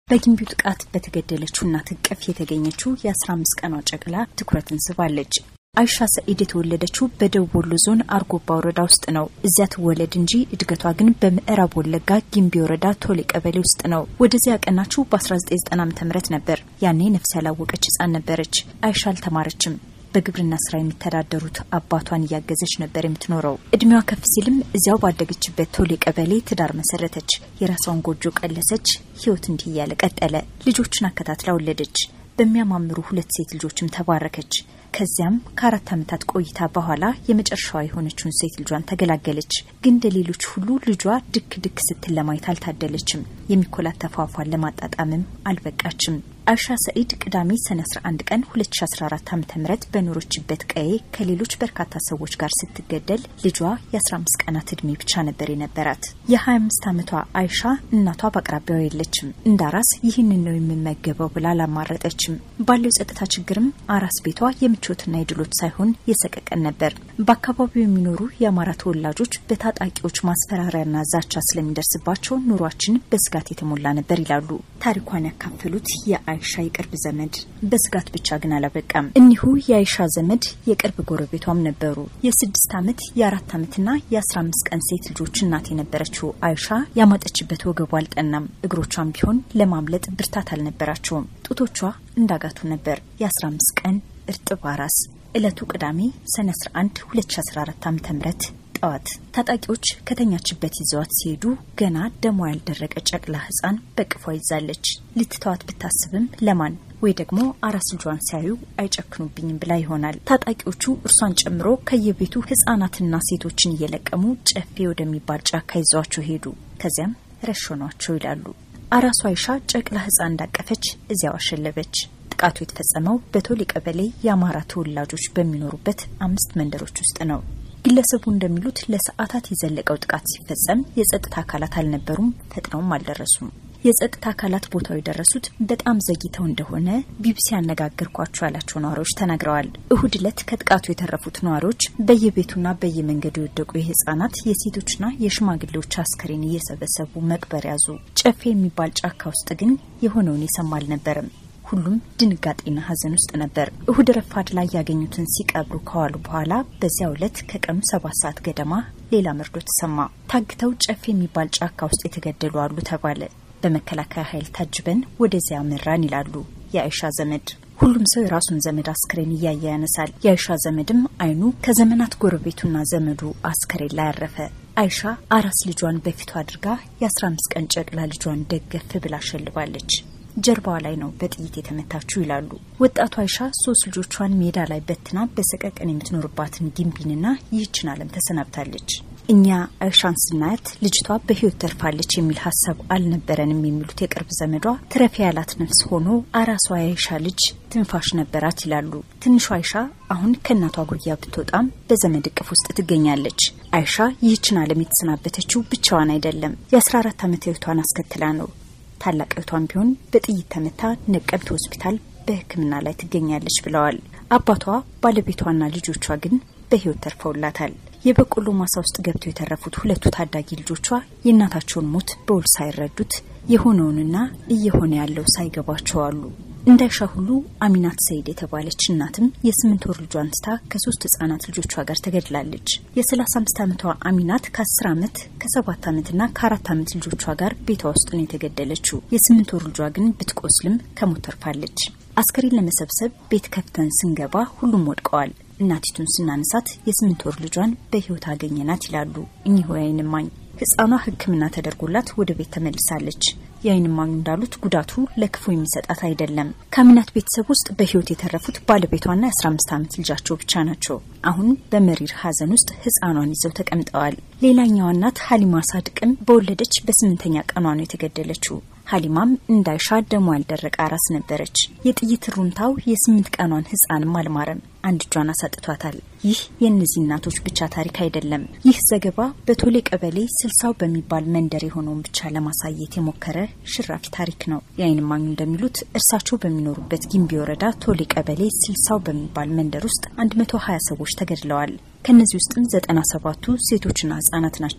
በጊምቢው ጥቃት በተገደለችው እናት እቅፍ የተገኘችው የ15 ቀኗ ጨቅላ ትኩረትን ስባለች። አይሻ ሰኢድ የተወለደችው በደቡብ ወሎ ዞን አርጎባ ወረዳ ውስጥ ነው። እዚያ ትወለድ እንጂ እድገቷ ግን በምዕራብ ወለጋ ጊምቢ ወረዳ ቶሌ ቀበሌ ውስጥ ነው። ወደዚያ ያቀናችው በ1990 ዓ.ም ነበር። ያኔ ነፍስ ያላወቀች ሕፃን ነበረች። አይሻ አልተማረችም። በግብርና ስራ የሚተዳደሩት አባቷን እያገዘች ነበር የምትኖረው። እድሜዋ ከፍ ሲልም እዚያው ባደገችበት ቶሌ ቀበሌ ትዳር መሰረተች። የራሷን ጎጆ ቀለሰች። ህይወት እንዲህ እያለ ቀጠለ። ልጆችን አከታትላ ወለደች። በሚያማምሩ ሁለት ሴት ልጆችም ተባረከች። ከዚያም ከአራት ዓመታት ቆይታ በኋላ የመጨረሻዋ የሆነችውን ሴት ልጇን ተገላገለች። ግን እንደ ሌሎች ሁሉ ልጇ ድክ ድክ ስትል ለማየት አልታደለችም። የሚኮላተፍ አፏን ለማጣጣምም አልበቃችም። አይሻ ሰኢድ ቅዳሜ ሰኔ 11 ቀን 2014 ዓ.ም በኖረችበት ቀዬ ከሌሎች በርካታ ሰዎች ጋር ስትገደል ልጇ የ15 ቀናት እድሜ ብቻ ነበር የነበራት። የ25 ዓመቷ አይሻ እናቷ በአቅራቢያው የለችም። እንደ አራስ ይህንን ነው የምመገበው ብላ አላማረጠችም። ባለው የጸጥታ ችግርም አራስ ቤቷ የምቾትና የድሎት ሳይሆን የሰቀቀን ነበር። በአካባቢው የሚኖሩ የአማራ ተወላጆች በታጣቂዎች ማስፈራሪያና ዛቻ ስለሚደርስባቸው ኑሯችን በስጋት የተሞላ ነበር ይላሉ ታሪኳን ያካፈሉት አይሻ የቅርብ ዘመድ በስጋት ብቻ ግን አላበቃም። እኒሁ የአይሻ ዘመድ የቅርብ ጎረቤቷም ነበሩ። የስድስት ዓመት የአራት ዓመትና የአስራ አምስት ቀን ሴት ልጆች እናት የነበረችው አይሻ ያማጠችበት ወገቧ አልጠናም። እግሮቿም ቢሆን ለማምለጥ ብርታት አልነበራቸውም። ጡቶቿ እንዳጋቱ ነበር። የአስራ አምስት ቀን እርጥብ አራስ። ዕለቱ ቅዳሜ ሰኔ 11 2014 ዓ ም ጠዋት ታጣቂዎች ከተኛችበት ይዘዋት ሲሄዱ ገና ደሟ ያልደረቀ ጨቅላ ሕፃን በቅፏ ይዛለች። ልትተዋት ብታስብም ለማን ወይ ደግሞ አራስ ልጇን ሲያዩ አይጨክኑብኝም ብላ ይሆናል። ታጣቂዎቹ እርሷን ጨምሮ ከየቤቱ ሕፃናትና ሴቶችን እየለቀሙ ጨፌ ወደሚባል ጫካ ይዘዋቸው ሄዱ። ከዚያም ረሸኗቸው ይላሉ። አራሷ አይሻ ጨቅላ ሕፃን እንዳቀፈች እዚያው አሸለበች። ጥቃቱ የተፈጸመው በቶሌ ቀበሌ የአማራ ተወላጆች በሚኖሩበት አምስት መንደሮች ውስጥ ነው። ግለሰቡ እንደሚሉት ለሰዓታት የዘለቀው ጥቃት ሲፈጸም የጸጥታ አካላት አልነበሩም፣ ፈጥነውም አልደረሱም። የጸጥታ አካላት ቦታው የደረሱት በጣም ዘግይተው እንደሆነ ቢቢሲ ያነጋገርኳቸው ያላቸው ነዋሪዎች ተናግረዋል። እሁድ ዕለት ከጥቃቱ የተረፉት ነዋሪዎች በየቤቱና በየመንገዱ የወደቁ የህጻናት የሴቶችና የሽማግሌዎች አስከሬን እየሰበሰቡ መቅበር ያዙ። ጨፌ የሚባል ጫካ ውስጥ ግን የሆነውን የሰማ አልነበረም። ሁሉም ድንጋጤና ሐዘን ውስጥ ነበር። እሁድ ረፋድ ላይ ያገኙትን ሲቀብሩ ከዋሉ በኋላ በዚያው ዕለት ከቀኑ ሰባት ሰዓት ገደማ ሌላ መርዶ ተሰማ። ታግተው ጨፌ የሚባል ጫካ ውስጥ የተገደሉ አሉ ተባለ። በመከላከያ ኃይል ታጅበን ወደዚያ መራን ይላሉ የአይሻ ዘመድ። ሁሉም ሰው የራሱን ዘመድ አስክሬን እያየ ያነሳል። የአይሻ ዘመድም አይኑ ከዘመናት ጎረቤቱና ዘመዱ አስክሬን ላይ ያረፈ። አይሻ አራስ ልጇን በፊቷ አድርጋ የ15 ቀን ጨቅላ ልጇን ደገፍ ብላ ሸልባለች። ጀርባዋ ላይ ነው በጥይት የተመታችው ይላሉ። ወጣቷ አይሻ ሶስት ልጆቿን ሜዳ ላይ በትና በሰቀቀን የምትኖርባትን ጊምቢንና ይህችን ዓለም ተሰናብታለች። እኛ አይሻን ስናያት ልጅቷ በሕይወት ተርፋለች የሚል ሀሳብ አልነበረንም የሚሉት የቅርብ ዘመዷ ትረፊ ያላት ነፍስ ሆኖ አራሷ የአይሻ ልጅ ትንፋሽ ነበራት ይላሉ። ትንሿ አይሻ አሁን ከእናቷ ጉያ ብትወጣም በዘመድ እቅፍ ውስጥ ትገኛለች። አይሻ ይህችን ዓለም የተሰናበተችው ብቻዋን አይደለም። የ14 ዓመት ሕይወቷን አስከትላ ነው። ታላቅ እህቷን ቢሆን በጥይት ተመታ ነቀምት ሆስፒታል በሕክምና ላይ ትገኛለች ብለዋል። አባቷ ባለቤቷና ልጆቿ ግን በሕይወት ተርፈውላታል። የበቆሎ ማሳ ውስጥ ገብተው የተረፉት ሁለቱ ታዳጊ ልጆቿ የእናታቸውን ሞት በውል ሳይረዱት የሆነውንና እየሆነ ያለው ሳይገባቸው አሉ። እንዳይሻ ሁሉ አሚናት ሰይድ የተባለች እናትም የስምንት ወር ልጇን ትታ ከሶስት ህጻናት ልጆቿ ጋር ተገድላለች። የሰላሳ አምስት ዓመቷ አሚናት ከአስር ዓመት ከሰባት ዓመትና ከአራት ዓመት ልጆቿ ጋር ቤቷ ውስጥ ነው የተገደለችው። የስምንት ወር ልጇ ግን ብትቆስልም ከሞት ተርፋለች። አስከሬን ለመሰብሰብ ቤት ከፍተን ስንገባ ሁሉም ወድቀዋል። እናቲቱን ስናነሳት የስምንት ወር ልጇን በህይወት አገኘናት ይላሉ እኚሁ የዓይን እማኝ። ህጻኗ ሕክምና ተደርጎላት ወደ ቤት ተመልሳለች። የዓይን እማኙ እንዳሉት ጉዳቱ ለክፉ የሚሰጣት አይደለም። ከአሚናት ቤተሰብ ውስጥ በህይወት የተረፉት ባለቤቷና የ15 ዓመት ልጃቸው ብቻ ናቸው። አሁን በመሪር ሀዘን ውስጥ ህጻኗን ይዘው ተቀምጠዋል። ሌላኛዋ እናት ሀሊማ ሳድቅም በወለደች በስምንተኛ ቀኗ ነው የተገደለችው። ሀሊማም እንዳይሻ ደሞ ያልደረቀ አራስ ነበረች። የጥይት ሩምታው የስምንት ቀኗን ህጻንም አልማረም፣ አንድ እጇን አሳጥቷታል። ይህ የእነዚህ እናቶች ብቻ ታሪክ አይደለም። ይህ ዘገባ በቶሌ ቀበሌ ስልሳው በሚባል መንደር የሆነውን ብቻ ለማሳየት የሞከረ ሽራፊ ታሪክ ነው። የዓይን እማኙ እንደሚሉት እርሳቸው በሚኖሩበት ጊምቢ ወረዳ ቶሌ ቀበሌ ስልሳው በሚባል መንደር ውስጥ 120 ሰዎች ተገድለዋል። ከእነዚህ ውስጥም ዘጠና ሰባቱ ሴቶችና ህጻናት ናቸው።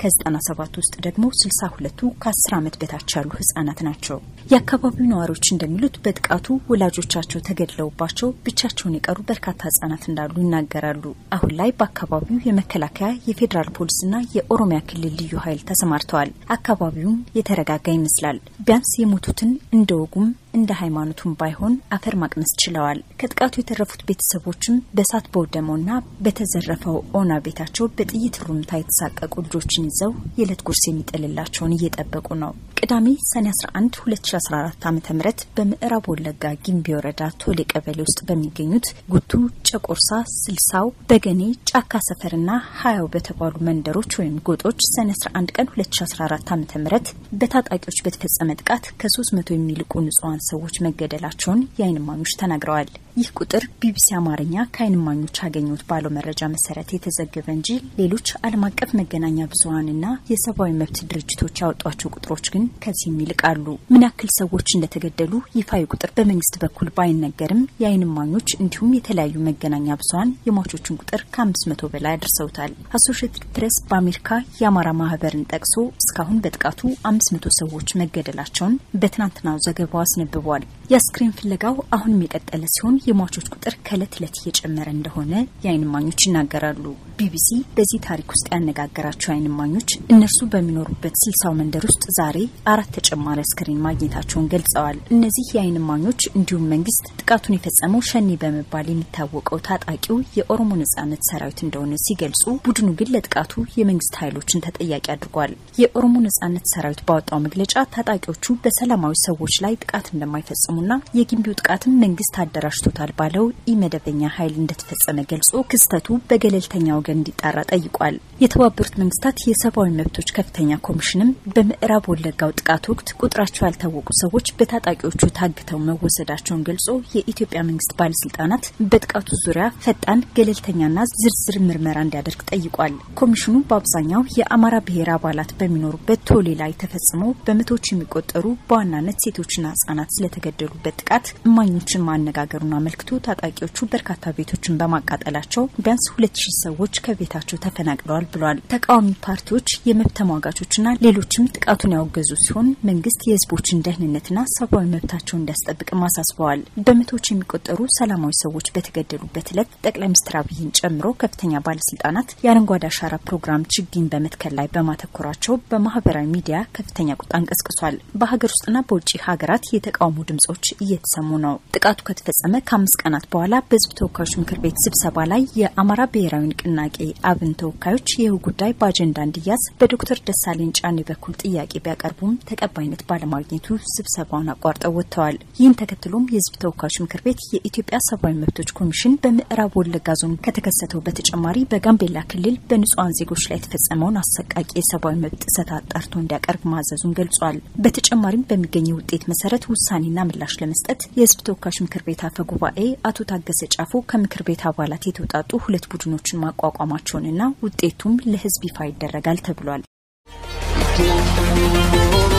ከ97 ውስጥ ደግሞ 62ቱ ከ10 ዓመት በታች ያሉ ህጻናት ናቸው። የአካባቢው ነዋሪዎች እንደሚሉት በጥቃቱ ወላጆቻቸው ተገድለውባቸው ብቻቸውን የቀሩ በርካታ ህጻናት እንዳሉ ይናገራሉ። አሁን ላይ በአካባቢው የመከላከያ የፌዴራል ፖሊስና የኦሮሚያ ክልል ልዩ ኃይል ተሰማርተዋል። አካባቢውም የተረጋጋ ይመስላል። ቢያንስ የሞቱትን እንደ ወጉም እንደ ሃይማኖቱም ባይሆን አፈር ማቅመስ ችለዋል። ከጥቃቱ የተረፉት ቤተሰቦችም በእሳት በወደመውና በተዘረፈው ኦና ቤታቸው በጥይት ሩምታ የተሳቀቁ ልጆችን ይዘው የዕለት ጉርስ የሚጥልላቸውን እየጠበቁ ነው። ቅዳሜ ሰኔ 11 2014 ዓ ም በምዕራብ ወለጋ ጊምቢ ወረዳ ቶሌ ቀበሌ ውስጥ በሚገኙት ጉቱ፣ ጨቆርሳ፣ ስልሳው፣ በገኔ፣ ጫካ ሰፈርና ሀያው በተባሉ መንደሮች ወይም ጎጦች ሰኔ 11 ቀን 2014 ዓ ም በታጣቂዎች በተፈጸመ ጥቃት ከ300 የሚልቁ ንጹሐን ሰዎች መገደላቸውን የዓይን እማኞች ተናግረዋል። ይህ ቁጥር ቢቢሲ አማርኛ ከዓይን እማኞች አገኙት ባለው መረጃ መሰረት የተዘገበ እንጂ ሌሎች ዓለም አቀፍ መገናኛ ብዙኃንና የሰብአዊ መብት ድርጅቶች ያወጧቸው ቁጥሮች ግን ከዚህም ይልቃሉ። ምን ያክል ሰዎች እንደተገደሉ ይፋዊ ቁጥር በመንግስት በኩል ባይነገርም የዓይን እማኞች እንዲሁም የተለያዩ መገናኛ ብዙኃን የሟቾችን ቁጥር ከአምስት መቶ በላይ አድርሰውታል። አሶሽየትድ ፕሬስ በአሜሪካ የአማራ ማህበርን ጠቅሶ እስካሁን በጥቃቱ አምስት መቶ ሰዎች መገደላቸውን በትናንትናው ዘገባው አስነብቧል። የአስክሬን ፍለጋው አሁንም የቀጠለ ሲሆን የሟቾች ቁጥር ከእለት እለት እየጨመረ እንደሆነ የዓይን እማኞች ይናገራሉ። ቢቢሲ በዚህ ታሪክ ውስጥ ያነጋገራቸው የዓይን እማኞች እነርሱ በሚኖሩበት ስልሳው መንደር ውስጥ ዛሬ አራት ተጨማሪ አስክሬን ማግኘታቸውን ገልጸዋል። እነዚህ የዓይን እማኞች እንዲሁም መንግስት ጥቃቱን የፈጸመው ሸኔ በመባል የሚታወቀው ታጣቂው የኦሮሞ ነጻነት ሰራዊት እንደሆነ ሲገልጹ፣ ቡድኑ ግን ለጥቃቱ የመንግስት ኃይሎችን ተጠያቂ አድርጓል። የኦሮሞ ነጻነት ሰራዊት ባወጣው መግለጫ ታጣቂዎቹ በሰላማዊ ሰዎች ላይ ጥቃት እንደማይፈጽሙና የጊምቢው ጥቃትም መንግስት አደራጅቶታል ባለው ኢመደበኛ ኃይል እንደተፈጸመ ገልጾ ክስተቱ በገለልተኛ ወገን እንዲጣራ ጠይቋል። የተባበሩት መንግስታት የሰብአዊ መብቶች ከፍተኛ ኮሚሽንም በምዕራብ ወለጋው ጥቃት ወቅት ቁጥራቸው ያልታወቁ ሰዎች በታጣቂዎቹ ታግተው መወሰዳቸውን ገልጾ የኢትዮጵያ መንግስት ባለስልጣናት በጥቃቱ ዙሪያ ፈጣን ገለልተኛና ዝርዝር ምርመራ እንዲያደርግ ጠይቋል። ኮሚሽኑ በአብዛኛው የአማራ ብሔር አባላት በሚኖሩበት ቶሌ ላይ ተፈጽሞ በመቶዎች የሚቆጠሩ በዋናነት ሴቶችና ህጻናት ስለተገደሉበት ጥቃት እማኞችን ማነጋገሩን አመልክቶ ታጣቂዎቹ በርካታ ቤቶችን በማቃጠላቸው ቢያንስ ሁለት ሺህ ሰዎች ከቤታቸው ተፈናቅለዋል ብሏል። ተቃዋሚ ፓርቲዎች፣ የመብት ተሟጋቾችና ሌሎችም ጥቃቱን ያወገዙ ሲሆን መንግስት የህዝቦችን ደህንነትና ሰብአዊ መብታቸውን እንዲያስጠብቅም አሳስበዋል። በመቶዎች የሚቆጠሩ ሰላማዊ ሰዎች በተገደሉበት ዕለት ጠቅላይ ሚኒስትር አብይን ጨምሮ ከፍተኛ ባለስልጣናት የአረንጓዴ አሻራ ፕሮግራም ችግኝ በመትከል ላይ በማተኮራቸው በማህበራዊ ሚዲያ ከፍተኛ ቁጣን ቀስቅሷል። በሀገር ውስጥና በውጭ ሀገራት የተቃውሞ ድምጾች እየተሰሙ ነው። ጥቃቱ ከተፈጸመ ከአምስት ቀናት በኋላ በህዝብ ተወካዮች ምክር ቤት ስብሰባ ላይ የአማራ ብሔራዊ ንቅናቄ አብን ተወካዮች ይህ ጉዳይ በአጀንዳ እንዲያዝ በዶክተር ደሳለኝ ጫኔ በኩል ጥያቄ ቢያቀርቡም ተቀባይነት ባለማግኘቱ ስብሰባውን አቋርጠው ወጥተዋል። ይህን ተከትሎም የህዝብ ተወካዮች ምክር ቤት የኢትዮጵያ ሰብአዊ መብቶች ኮሚሽን በምዕራብ ወለጋ ዞን ከተከሰተው በተጨማሪ በጋምቤላ ክልል በንጹሐን ዜጎች ላይ የተፈጸመውን አሰቃቂ የሰብአዊ መብት ጥሰት አጣርቶ እንዲያቀርብ ማዘዙን ገልጿል። በተጨማሪም በሚገኘው ውጤት መሰረት ውሳኔና ምላሽ ለመስጠት የህዝብ ተወካዮች ምክር ቤት አፈ ጉባኤ አቶ ታገሰ ጫፎ ከምክር ቤት አባላት የተውጣጡ ሁለት ቡድኖችን ማቋቋማቸውንና ውጤቱም ለህዝብ ይፋ ይደረጋል ተብሏል።